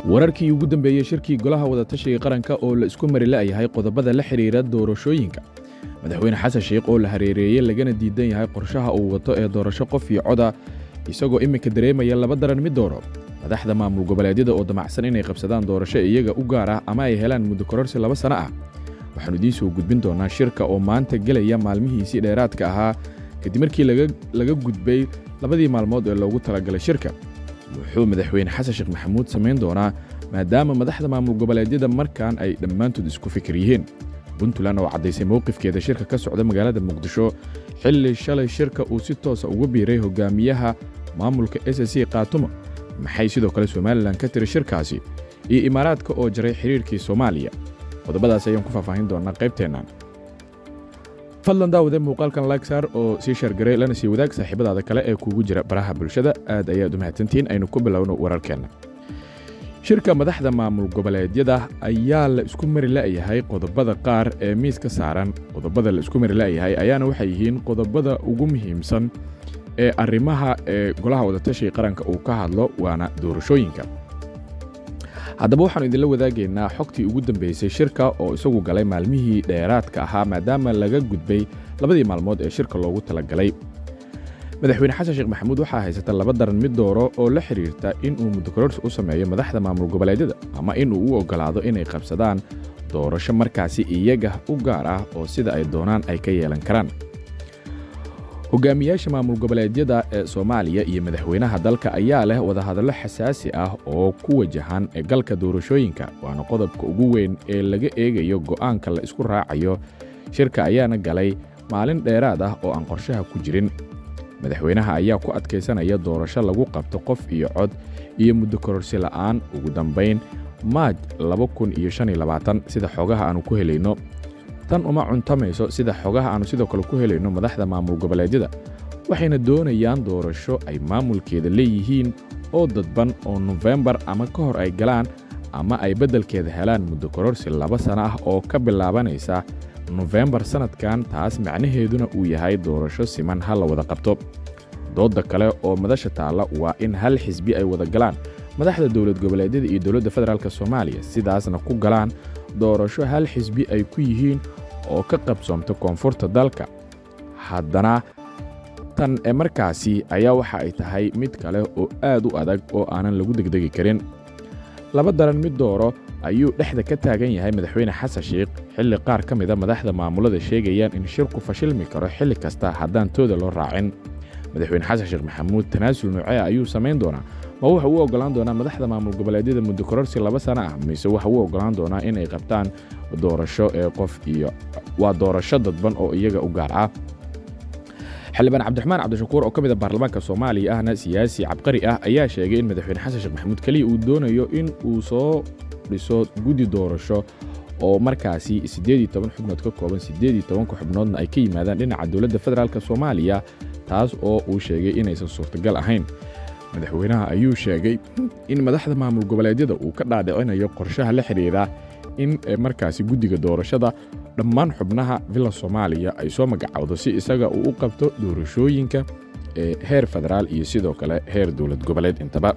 wararkii ugu dambeeyey shirkii golaha wadatashiga qaranka oo la isku mari la'yahay qodobada la xidhiira doorashooyinka madaxweyne xasan sheikh oo la hareereeyey lagana diidan yahay qorshaha uu wato ee doorasho qof iyo coda isagoo iminka dareemaya laba daran mid dooro madaxda maamul goboleedyada oo damacsan inay qabsadaan doorasho iyaga u gaar ah ama ay helaan muddo kororsi laba sano ah waxaannu idiin soo gudbin doonnaa shirka oo maanta gelaya maalmihiisii dheeraadka ahaa kadib markii laga gudbay labadii maalmood ee loogu talagalay shirka wuxuu madaxweyne xasan sheekh maxamuud samayn doonaa maadaama madaxda maamul goboleedyada markan ay dhammaantood isku fikir yihiin puntland oo caddaysay mowqifkeeda shirka ka socda magaalada muqdisho xilli shalay shirka uu si toosa uga biiray hogaamiyaha maamulka s c kaatumo maxay sidoo kale somalilan ka tiri shirkaasi iyo imaaraadka oo jaray xidhiirkii soomaaliya qodobadaas ayaan ku faahfaahin doonnaa qaybteennan fadlan daawade muuqaalkan lagsar oo sii shargaray lana sii wadaag saaxiibadaada kale ee kuugu jira baraha bulshada aad ayaad u mahadsantihiin aynu ku bilowno wararkeenna shirka madaxda maamul goboleedyada ayaa la isku mari la'yahay qodobada qaar ee miiska saaran qodobada la isku mari la'yahay ayaana waxay yihiin qodobada ugu muhiimsan ee arrimaha ee golaha wadatashiga qaranka uu ka hadlo waana doorashooyinka haddaba waxaannu idinla wadaagaynaa xogtii ugu dambaysay shirka oo isagu galay maalmihii dheeraadka ahaa maadaama laga gudbay labadii maalmood ee shirka loogu talagalay madaxweyne xasan sheekh maxamuud waxaa haysata laba daran mid dooro oo la xidhiirta inuu muddokororsi u sameeyo madaxda maamul goboleedyada ama inuu u oggolaado inay qabsadaan doorasho markaasi iyaga u gaar ah oo sida ay doonaan ay ka yeelan karaan hogaamiyaasha maamul goboleedyada ee soomaaliya iyo madaxweynaha dalka ayaa leh wadahadallo xasaasi ah oo ku wajahan galka doorashooyinka waana qodobka ugu weyn ee laga eegayo go'aanka la isku raacayo shirka ayaana galay maalin dheeraad ah oo aan qorshaha ku jirin madaxweynaha ayaa ku adkaysanaya doorasho lagu qabto qof iyo cod iyo muddo kororsi la'aan ugu dambayn maaj sida xogaha aannu ku helayno tan uma cuntamayso sida xogaha aannu sidoo kale ku helayno madaxda maamul goboleedyada waxayna doonayaan doorasho ay maamulkeeda leeyihiin oo dadban oo nofembar ama ka hor ay galaan ama ay beddelkeeda helaan muddo kororsi laba sana ah oo ka bilaabanaysa nofembar sannadkan taas macnaheeduna uu yahay doorasho siman ha la wada qabto doodda kale oo madasha taalla waa in hal xisbi ay wada galaan madaxda dowlad goboleedyada iyo dowladda federaalk soomaaliya sidaasna ku galaan doorasho hal xisbi ay ku yihiin oo ka qabsoomta koonfurta dalka haddana tan ee markaasi ayaa waxa ay tahay mid kale oo aad u adag oo aanan lagu degdegi karin laba daran mid dooro ayuu dhexda ka taagan yahay madaxweyne xasan sheikh xilli qaar ka mida madaxda maamulada sheegayaan in shirku fashilmi karo xilli kasta haddaan tooda loo raacin madaxweyne xasan sheekh maxamuud tanaasul noocee ayuu samayn doonaa ma wuxuu u oggolaan doonaa madaxda maamul goboleedyada muddo kororsi laba sana ah mise waxa uu oggolaan doonaa inay qabtaan doorasho ee qof iyo waa doorasho dadban oo iyaga u gaar ah xildhibaan cabdiraxmaan cabdishakuur oo ka mid a baarlamaanka soomaaliya ahna siyaasi cabqari ah ayaa sheegay in madaxweyne xasan sheekh maxamuud keliya uu doonayo in uu soo dhiso guddi doorasho oo markaasi siddeed iyo toban xubnood ka kooban siddeed iyo tobanka xubnoodna ay ka yimaadaan dhinaca dowladda federaalk soomaaliya taas oo uu sheegay inaysan suurtagal ahayn madaxweynaha ayuu sheegay in madaxda maamul goboleedyada uu ka dhaadhicinayo qorshaha la xidhiira in markaasi guddiga doorashada dhammaan xubnaha villa soomaaliya ay soo magacowdo si isaga uu u qabto doorashooyinka ee heer federaal iyo sidoo kale heer dowlad goboleed intaba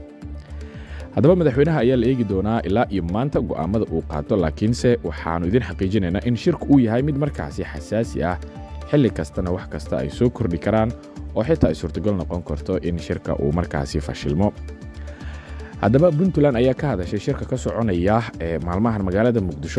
haddaba madaxweynaha ayaa la eegi doonaa ilaa iyo maanta go'aammada uu qaato laakiinse waxaannu idin xaqiijinaynaa in shirku uu yahay mid markaasi xasaasi ah xilli kastana wax kasta ay soo kordhi karaan oo xitaa ay suurtagal noqon karto in shirka uu markaasi fashilmo haddaba puntland ayaa ka hadashay shirka ka soconaya ee maalmahan magaalada muqdisho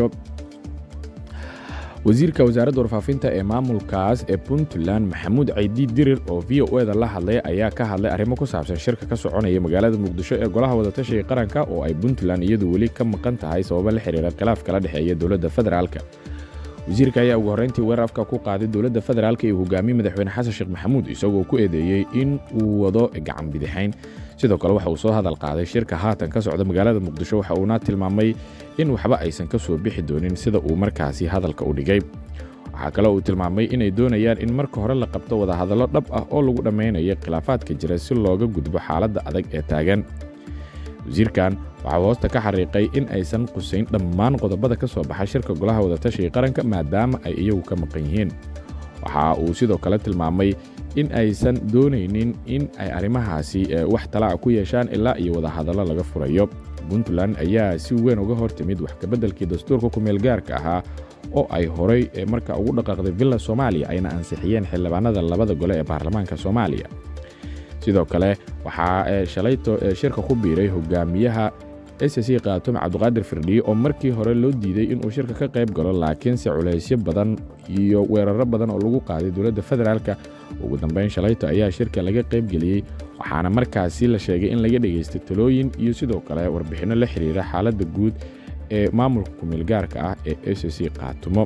wasiirka wasaaradda warfaafinta ee maamulkaas ee puntland maxamuud caydi dirir oo v o eda la hadlay ayaa ka hadlay arrimo ku saabsan shirka ka soconaya magaalada muqdisho ee golaha wadatashiga qaranka oo ay puntland iyadu weli ka maqan tahay sababo la xiriira khilaaf kala dhexeeya dowladda federaalka wasiirka ayaa ugu horrayntii weerar afka ku qaaday dowladda federaalka iyo hogaamiye madaxweyne xasan sheekh maxamuud isagoo ku eedeeyey in uu wado gacan bidixayn sidoo kale waxa uu soo hadal qaaday shirka haatan ka socda magaalada muqdisho waxa uuna tilmaamay in waxba aysan ka soo bixi doonin sida uu markaasi hadalka u dhigay waxaa kale uu tilmaamay inay doonayaan in marka hore la qabto wadahadallo dhab ah oo lagu dhammaynayo khilaafaadka jira si looga gudbo xaaladda adag ee taagan wasiirkan waxaa hoosta ka xariiqay in aysan qusayn dhammaan qodobada ka soo baxa shirka golaha wadatashiga qaranka maadaama ay iyagu ka maqan yihiin waxa uu sidoo kale tilmaamay in aysan doonaynin in ay arrimahaasi wax talaaca ku yeeshaan ilaa iyo wadahadallo laga furayo puntland ayaa si weyn uga hor timid wax kabeddelkii dastuurka kumeelgaarka ahaa oo ay horay marka ugu dhaqaaqday villa soomaaliya ayna ansixiyeen xildhibaanada labada gole ee baarlamaanka soomaaliya sidoo kale waxaa shalayto shirka ku biiray hogaamiyaha s c kaatum cabdiqaadir firdhiye oo markii hore loo diiday inuu shirka ka qayb galo laakiinse culaysyo badan iyo weeraro badan oo lagu qaaday dowladda federaalka ugu dambayn shalayto ayaa shirka laga qaybgeliyey waxaana markaasi la sheegay in laga dhegaystay talooyin iyo sidoo kale warbixinno la xidhiira xaaladda guud ee maamulka kumeelgaarka ah ee s c kaatumo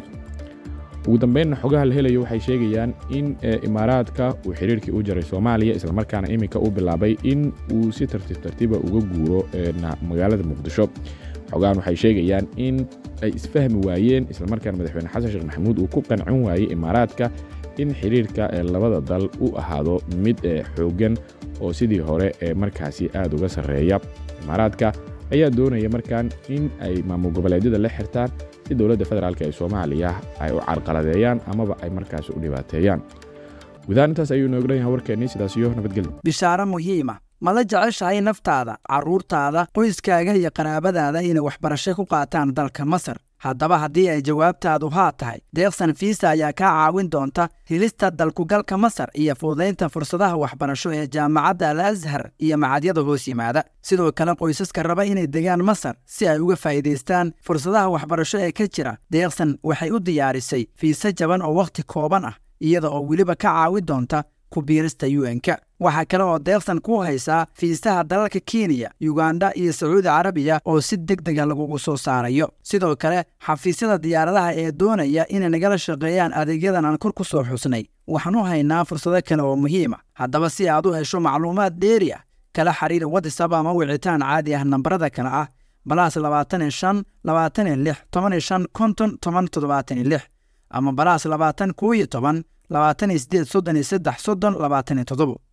ugu dambaynna xogaha la helayo waxay sheegayaan in imaaraadka uu xidhiirkii u jaray soomaaliya islamarkaana iminka uu bilaabay in uu si tartiib tartiiba uga guuro magaalada muqdisho xogahan waxay sheegayaan in ay isfahmi waayeen islamarkaana madaxweyne xasan sheekh maxamuud uu ku qancin waayey imaaraadka in xidhiirka labada dal u ahaado mid xooggan oo sidii hore ee markaasi aad uga sarreeya imaaraadka ayaa doonaya markaan in ay maamul goboleedyada la xirtaan si dowladda federaalk ee soomaaliya ay u carqaladeeyaan amaba ay markaasi u dhibaateeyaan gudahaan intaas ayuu inooga dhan yahay warkeennii sidaas iyo nabadgelyo bishaaro muhiima ma la jeceshahay naftaada carruurtaada qoyskaaga iyo qaraabadaada inay waxbarasho ku qaataan dalka masar haddaba haddii ay jawaabtaadu haa tahay deeqsan fiisa ayaa kaa caawin doonta helista dalkugalka masar iyo fududaynta fursadaha waxbarasho ee jaamacadda al ashar iyo macadyada hoos yimaada sidoo kale qoysaska raba inay degaan masar si ay uga faa'iidaystaan fursadaha waxbarasho ee ka jira deeqsan waxay u diyaarisay fiise jaban oo wakhti kooban ah iyada oo weliba ka caawin doonta ku biirista un-ka waxaa kale oo deeqsan ku haysaa fiisaha dalalka kenya yuganda iyo sacuudi carabiya oo si deg dega lagugu soo saarayo sidoo kale xafiisyada diyaaradaha ee doonaya inay nagala shaqeeyaan adeegyadan aan kor ku soo xusnay waxaan u haynaa fursado kale oo muhiima haddaba si aad u hesho macluumaad dheeri ah kala xiriir watisab ama wicitaan caadi ah nambarada kale ah balaas labaatan iyo shan labaatan iyo lix toban iyo shan konton toban toddobaatan iyo lix ama balaas labaatan koo iyo toban labaatan iyo sideed soddon iyo saddex soddon labaatan iyo toddobo